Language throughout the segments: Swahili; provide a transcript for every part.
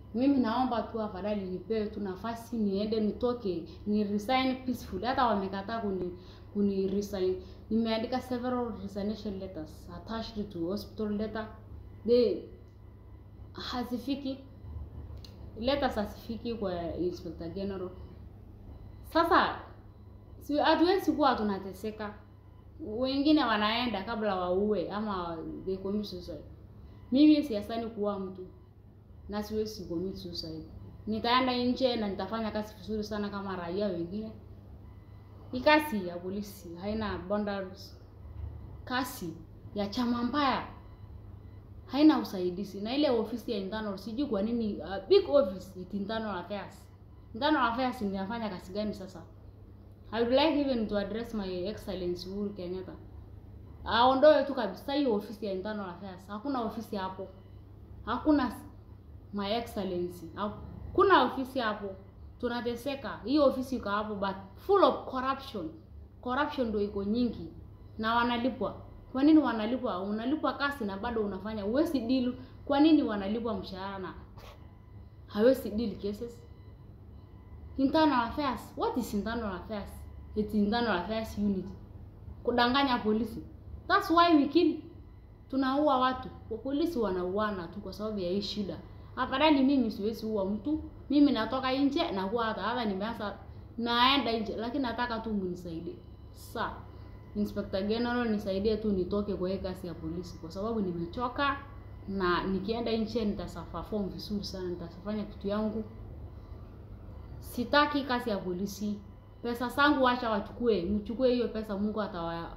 Mimi naomba tu afadhali nipewe tu nafasi niende nitoke ni resign peacefully. Hata wamekataa kuni kuni resign. Nimeandika several resignation letters attached to hospital letter. They hazifiki letters hazifiki kwa Inspector General. Sasa si hatuwezi kuwa tunateseka. Wengine wanaenda kabla waue ama they commit suicide. Mimi siasani kuua mtu na siwezi commit suicide. Nitaenda nje na nitafanya kazi vizuri sana kama raia wengine. Hii kazi ya polisi haina boundaries. Kazi ya chama mbaya haina usaidizi, na ile ofisi ya internal sijui kwa nini uh, big office it internal affairs. Internal affairs inafanya kazi gani sasa? I would like even to address my excellence Uhuru Kenyatta. Aondoe tu kabisa hiyo ofisi ya internal affairs. Hakuna ofisi hapo. Hakuna my excellency. Hakuna ofisi hapo. Tunateseka. Hiyo ofisi iko hapo but full of corruption. Corruption ndio iko nyingi na wanalipwa. Kwa nini wanalipwa? Unalipwa kazi na bado unafanya huwezi deal. Kwa nini wanalipwa mshahara na hawezi deal cases? Internal affairs. What is internal affairs? It's internal affairs unit. Kudanganya polisi. That's why we kill. Tunaua watu. Polisi wanauana tu kwa sababu ya hii shida. Afadhali mimi siwezi ua mtu. Mimi natoka nje na kuwa hata hata nimeanza naenda nje lakini nataka tu mnisaidie. Sasa Inspector General nisaidie tu nitoke kwa hii kazi ya polisi kwa sababu nimechoka na nikienda nje nitaperform vizuri sana, nitafanya kitu yangu. Sitaki kazi ya polisi. Pesa zangu wacha wachukue, mchukue hiyo pesa, Mungu atawa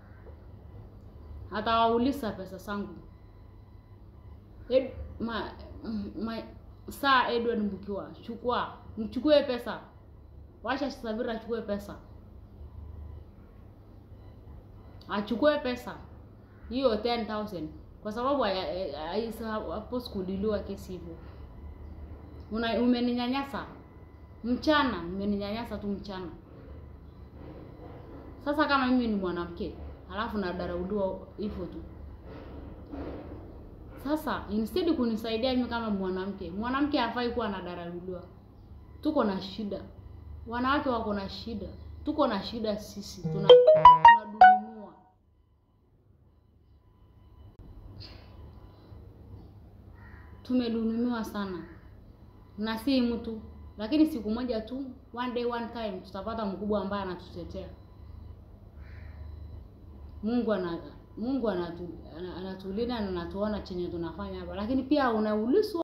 atawauliza pesa zangu. Ed, ma, ma, saa Edward Mbukiwa, chukua mchukue pesa, wacha Sabira achukue pesa, achukue pesa hiyo 10000 kwa sababu hapo sikudiliwa kesi hivyo. Una umeninyanyasa mchana, umeninyanyasa tu mchana. Sasa kama mimi ni mwanamke halafu nadarauliwa hivyo tu, sasa instead kunisaidia mimi kama mwanamke, mwanamke hafai kuwa anadarauliwa. Tuko na shida, wanawake wako na shida, tuko na shida sisi, tuna tunadhulumiwa. Tumedhulumiwa sana na si mtu, lakini siku moja tu, one day one time, tutapata mkubwa ambaye anatutetea. Mungu ana Mungu anatu, anatulinda na anatuona chenye tunafanya hapa, lakini pia unaulizwa